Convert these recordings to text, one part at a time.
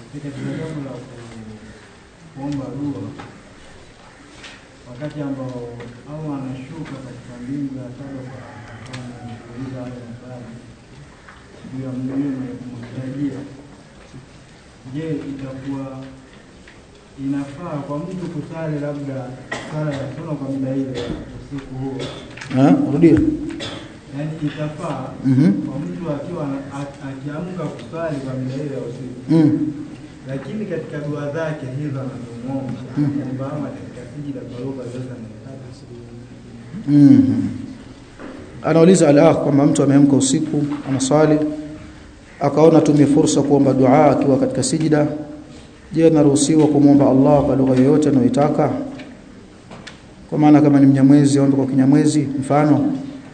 katika jambo la kuomba dua wakati ambao Allah anashuka katika mbingu ya saba kwa kuuliza wale maswali juu ya mlima ya kumtarajia. Je, itakuwa inafaa kwa mtu kusali labda sala ya suna kwa muda ile usiku huo? Ah, rudia. Yaani itafaa Mhm. kwa mtu akiwa ana- a- akiamka kusali kwa muda ile ya usiku Mm. lakini katika dua zake hizo anazomwomba Mm. kwamba ama katika sijida kwa lugha zote anataka Mhm. Anauliza al-akh kwamba mtu ameamka usiku anaswali akaona atumie fursa kuomba dua akiwa katika sijida. Je, anaruhusiwa kumwomba Allah kwa lugha yoyote anayoitaka? Kwa maana kama ni mnyamwezi aombe kwa kinyamwezi mfano.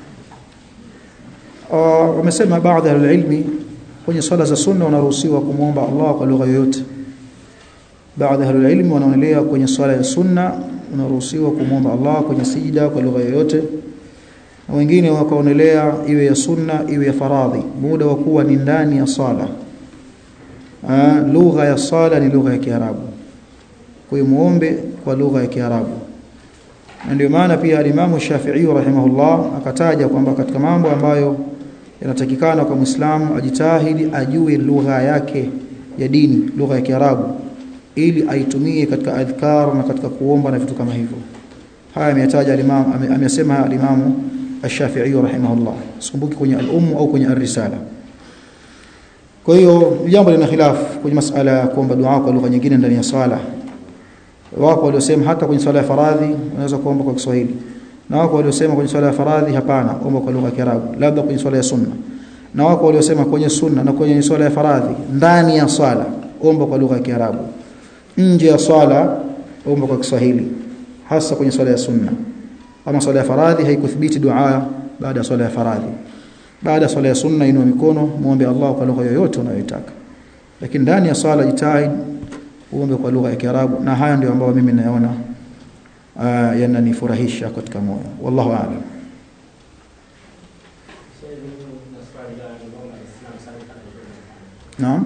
Ah, wamesema baadhi ya ilmi kwenye swala za sunna wanaruhusiwa kumwomba Allah kwa lugha yoyote. Baadhi ya ilmi wanaonelea kwenye swala ya sunna unaruhusiwa kumwomba Allah kwenye sijida kwa lugha yoyote na wengine wakaonelea iwe ya sunna iwe ya faradhi muda wa kuwa ni ndani ya sala Ah, lugha ya sala ni lugha ya Kiarabu kwa hiyo muombe kwa lugha ya Kiarabu na ndio maana pia alimamu Shafi'i rahimahullah akataja kwamba katika mambo ambayo yanatakikana kwa Muislamu ajitahidi ajue lugha yake ya dini lugha ya Kiarabu ili aitumie katika adhkar na katika kuomba na vitu kama hivyo haya ameyataja al-Imam ame- amesema al-Imam Ash-Shafi'i rahimahullah sikumbuki kwenye al-Umm au kwenye ar-Risala kwa hiyo jambo lina khilaf kwenye masala ya kuomba dua kwa lugha nyingine ndani ya swala wako waliosema hata kwenye swala ya faradhi unaweza kuomba kwa Kiswahili na wako waliosema kwenye swala ya faradhi hapana omba kwa lugha ya Kiarabu labda kwenye swala ya sunna na wako waliosema kwenye sunna na kwenye swala ya faradhi ndani ya swala omba kwa lugha ya Kiarabu nje ya swala omba kwa Kiswahili hasa kwenye swala ya sunna ama swala ya faradhi haikuthibiti dua baada ya swala ya faradhi baada ya swala ya sunna inua mikono muombe Allah kwa lugha yoyote unayotaka lakini ndani ya swala jitahid uombe kwa lugha ya Kiarabu na haya ndio ambayo mimi naona uh, yananifurahisha katika moyo wallahu a'lam naam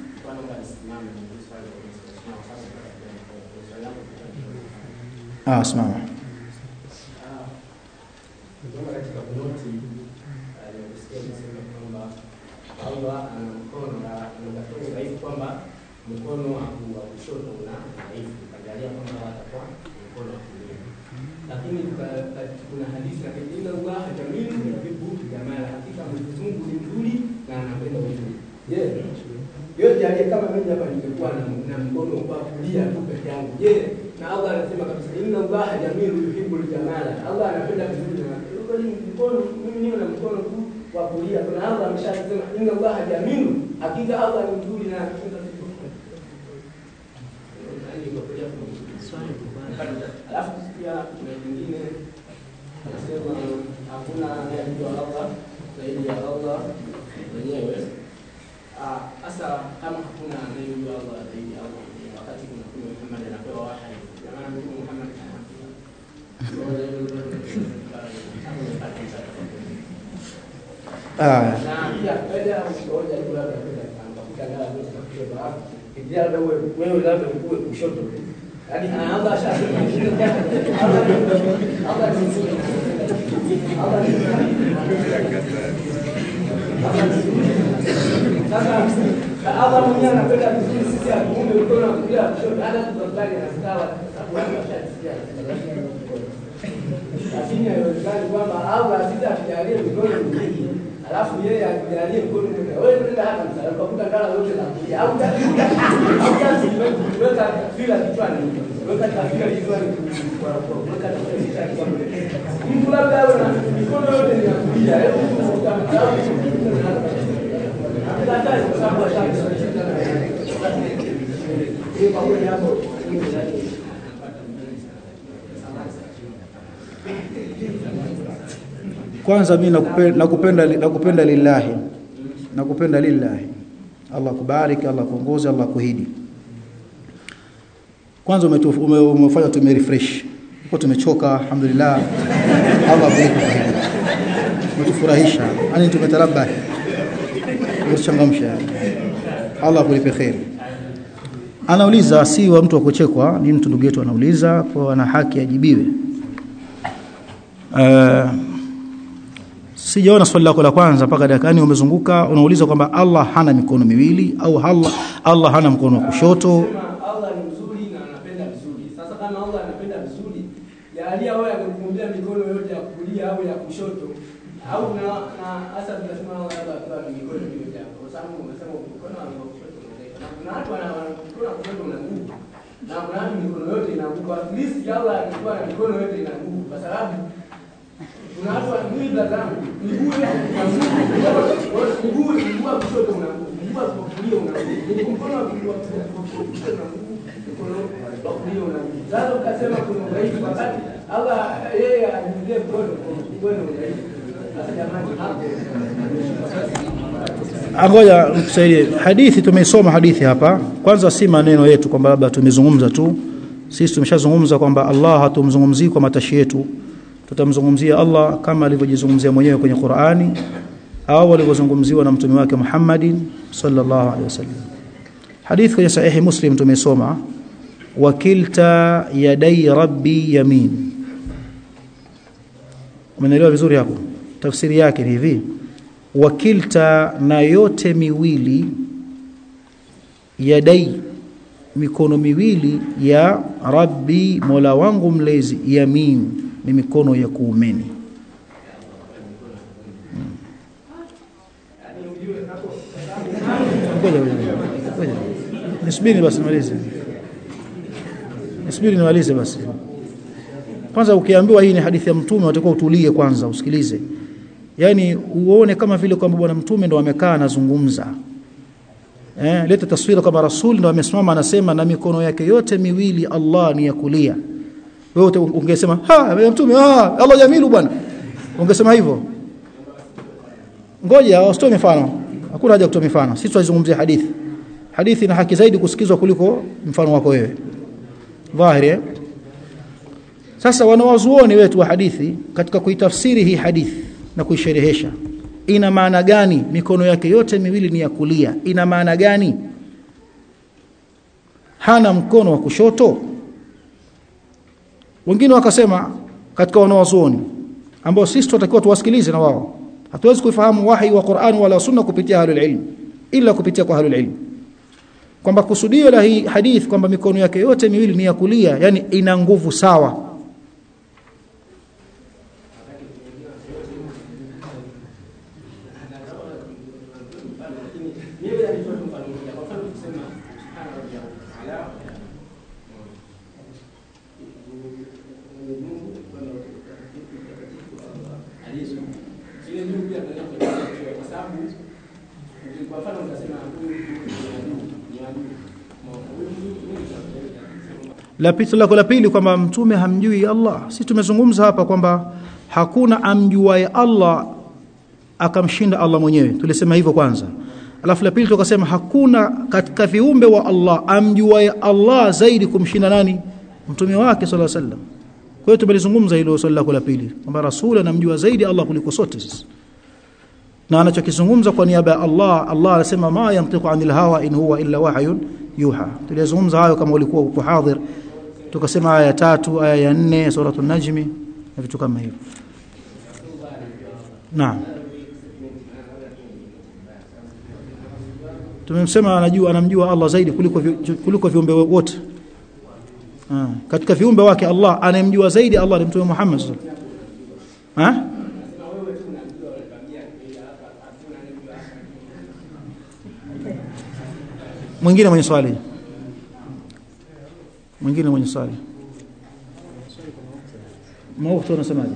ah simama Kutoka katika kunoti aliyosikia kusema kwamba Allah ana mkono na anatakiwa udhaifu kwamba mkono wa ku- wa kushoto una dhaifu, ukajalia kwamba atakuwa mkono wa kulia. Lakini ka- ka- kuna hadithi na inna Allah jamilu yuhibbu jamala, hakika Mwenyezi Mungu ni mzuri na anapenda uzuri. Je, yote aliye kama mimi hapa ningekuwa na, na mkono wa kulia tu peke yangu. Je, na Allah anasema kabisa inna Allah jamilu yuhibbu jamala. Allah anapenda vizuri na kweli mkono mimi niwe na mkono tu wa kulia. Kuna Allah ameshasema inna Allah jamilu, hakika Allah ni mzuri na anapenda vizuri. Alafu pia kuna nyingine anasema hakuna anayemjua Allah zaidi ya Allah mwenyewe. Ah, Sasa kama hakuna anayemjua Allah zaidi ya Allah mwenyewe, wakati kuna Mtume Muhammad anapewa wahyi, jamani, Mtume Muhammad ah na pia kaja ukoja hiyo labda kwenda kakuta ngala zote za kushoto hapo kijana labda wewe wewe labda ukue kushoto tu yaani anaanza ashasema Allah Allah ni mzuri Allah ni sasa Allah mwenyewe anapenda vizuri sisi atuumbe mkono wa kulia kushoto hata tukakubali na sawa sababu watu washasikia lakini haiwezekani kwamba Allah sisi atujalie mikono miwili alafu yeye atujalie mkono mmoja. Wewe unaenda hata msalaba ukakuta ngala zote za kulia au au kazi weka fila kichwani weka kafika kichwani kwa kwa weka kafika kichwani mtu labda awe na mikono yote ni ya kulia hebu utamsahau Hatukatai kwa sababu ashaka Hii kwa kweli hapo kwanza mimi nakupenda nakupenda nakupenda lillahi nakupenda lillahi Allah kubariki Allah kuongoze Allah kuhidi kwanza umetu- ume- umefanya tume refresh kwa tumechoka alhamdulillah Allah akulipe kheri umetufurahisha yani tumetarabahi umetuchangamsha Allah akulipe kheri anauliza si wa mtu wa kuchekwa ni mtu ndugu yetu anauliza kwa ana haki ajibiwe uh, sijaona swali lako la kwanza mpaka dakikani umezunguka unauliza kwamba Allah hana mikono miwili au Allah, Allah hana mkono wa kushoto Sema Allah ni mzuri na anapenda vizuri. Sasa kama Allah anapenda vizuri, jalia wewe amekuumbia mikono yote ya kulia au ya kushoto au na na hasa tunasema Allah labda akiwa na mikono yote hapo. Kwa sababu umesema mkono wa kushoto unaeleka. Na kuna watu wana wana mkono wa kushoto una nguvu. Na kuna watu mikono yote ina nguvu. At least Allah angekuwa na mikono yote ina nguvu kwa sababu kuna watu wa mimi blazamu miguu yote ina nguvu. Miguu miguu wa kushoto una nguvu. Miguu wa kulia una nguvu. Mkono wa kulia kushoto una nguvu. Mkono wa kulia una nguvu. Sasa ukasema kuna udhaifu wakati Allah yeye ajilie mkono kwa ni udhaifu. Sasa jamani hapo Ngoja nikusaidie. Hadithi tumeisoma hadithi hapa. Kwanza si maneno yetu kwamba labda tumezungumza tu. Sisi tumeshazungumza kwamba Allah hatumzungumzii kwa matashi yetu. Tutamzungumzia Allah kama alivyojizungumzia mwenyewe kwenye Qur'ani au alivyozungumziwa na mtume wake Muhammadin sallallahu alaihi wasallam. Hadithi kwenye sahihi Muslim tumesoma wakilta yadai rabbi yamin. Umeelewa vizuri hapo? Tafsiri yake ni hivi wakilta na yote miwili yadai mikono miwili ya rabbi mola wangu mlezi yamin ni mikono ya kuumeni ngoja ngoja ngoja nisubiri basi nimalize nisubiri nimalize basi kwanza ukiambiwa hii ni hadithi ya mtume utakuwa utulie kwanza usikilize yani uone kama vile kwamba bwana mtume ndo amekaa anazungumza eh leta taswira kama rasul ndo amesimama anasema na mikono yake yote miwili Allah ni ya kulia wewe ungesema ha ya mtume ah Allah jamilu bwana ungesema hivyo ngoja usitoe mifano hakuna haja kutoa mifano sisi tunazungumzia hadithi hadithi ina haki zaidi kusikizwa kuliko mfano wako wewe dhahiri eh? sasa wanawazuoni wetu wa hadithi katika kuitafsiri hii hadithi na kuisherehesha ina maana gani mikono yake yote miwili ni ya kulia ina maana gani hana mkono wa kushoto wengine wakasema katika wanawazuoni ambao sisi tunatakiwa tuwasikilize na wao hatuwezi kufahamu wahi wa Qur'an wala sunna kupitia ahlul ilm ila kupitia kwa ahlul ilm kwamba kusudio la hii hadith kwamba mikono yake yote miwili ni ya kulia yani ina nguvu sawa la pili lako la pili kwamba mtume hamjui Allah sisi tumezungumza hapa kwamba hakuna amjuaye Allah akamshinda Allah mwenyewe tulisema hivyo kwanza alafu la pili tukasema hakuna katika viumbe wa Allah amjuaye Allah zaidi kumshinda nani mtume wake sallallahu alaihi wasallam kwa hiyo tumelizungumza hilo swali lako la pili kwamba rasul anamjua zaidi Allah kuliko sote sisi na anachokizungumza kwa niaba ya Allah Allah anasema ma yantiqu anil hawa in huwa illa wahyun yuha tulizungumza hayo kama ulikuwa uko hadhir tukasema aya ya tatu aya ya nne suratul najmi na vitu kama hivyo naam tumemsema anajua anamjua Allah zaidi kuliko vi, kuliko viumbe wote ah katika viumbe wake Allah anayemjua zaidi Allah ni mtume Muhammad sallallahu alaihi wasallam mwingine mwenye swali mwingine mwenye swali mauti unasemaje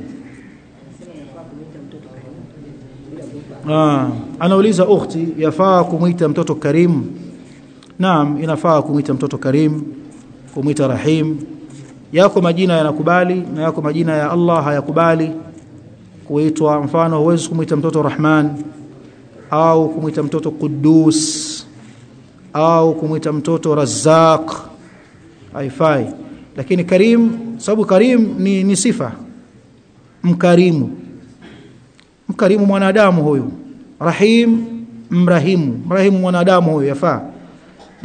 ah anauliza ukhti yafaa kumuita mtoto karim naam inafaa kumuita mtoto karim kumuita rahim yako majina yanakubali na yako majina ya Allah hayakubali kuitwa mfano huwezi kumuita mtoto rahman au kumuita mtoto Quddus au kumwita mtoto Razzaq haifai lakini Karim sababu Karim ni, ni sifa mkarimu mkarimu mwanadamu huyu Rahim mrahimu mrahimu mwanadamu huyu yafaa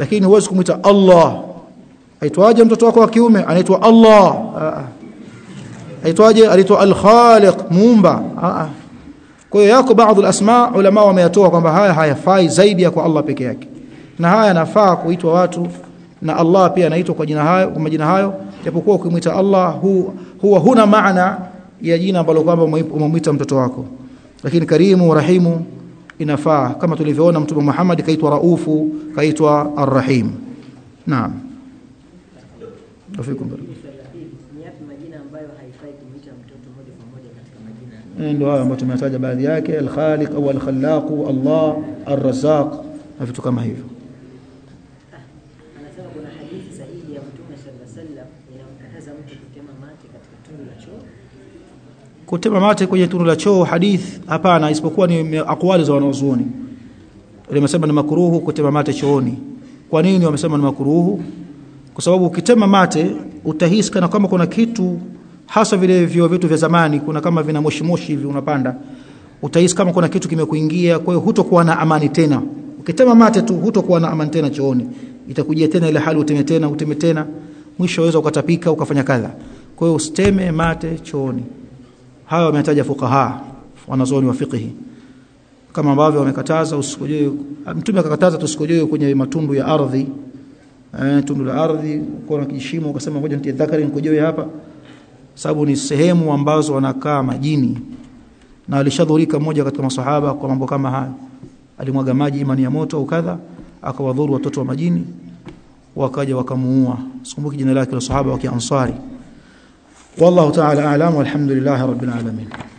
lakini huwezi kumuita Allah aitwaje mtoto wako wa kiume anaitwa Allah aitwaje anaitwa al-Khaliq muumba kwa hiyo yako baadhi al-asma ulama wameyatoa kwamba haya hayafai zaidi ya kwa Allah peke yake na haya yanafaa kuitwa watu na Allah pia anaitwa kwa jina hayo kwa majina hayo japokuwa ukimwita Allah hu, huwa huna maana ya jina ambalo kwamba umemwita mtoto wako lakini karimu rahimu inafaa kama tulivyoona mtume Muhammad kaitwa raufu kaitwa arrahim naam afikum barak ni yapi majina ambayo haifai kumuita mtoto moja kwa moja katika majina ndio hayo ambayo tumetaja baadhi yake al-Khaliq au al-Khallaq Allah ar-Razzaq na vitu kama hivyo anasema kuna hadithi sahihi ya mtume sallallahu alaihi wasallam inamkataza mtu kutema mate katika tundu la choo kutema mate kwenye tundu la choo hadith hapana isipokuwa ni akwali za wanazuoni wamesema ni makruhu kutema mate chooni kwa nini wamesema ni makruhu kwa sababu ukitema mate utahisi kana kama kuna kitu hasa vile vyo vitu vya zamani kuna kama vina moshi moshi hivi unapanda utahisi kama kuna kitu kimekuingia kwa hiyo hutokuwa na amani tena ukitema mate tu hutokuwa na amani tena chooni itakujia tena ile hali uteme tena uteme tena mwisho waweza ukatapika ukafanya kadha kwa hiyo usiteme mate chooni hayo wametaja fuqaha wanazuoni wa fiqhi kama ambavyo wamekataza usikojoe mtume akakataza tusikojoe kwenye matundu ya ardhi eh, tundu la ardhi uko na kishimo ukasema ngoja nitie dhakari nikojoe hapa sababu ni sehemu ambazo wanakaa majini na alishadhurika mmoja katika masahaba kwa mambo kama haya alimwaga maji imani ya moto au kadha akawadhuru watoto wa majini wakaja wakamuua sikumbuki jina lake la sahaba wa kiansari wallahu ta'ala a'lam walhamdulillahi rabbil alamin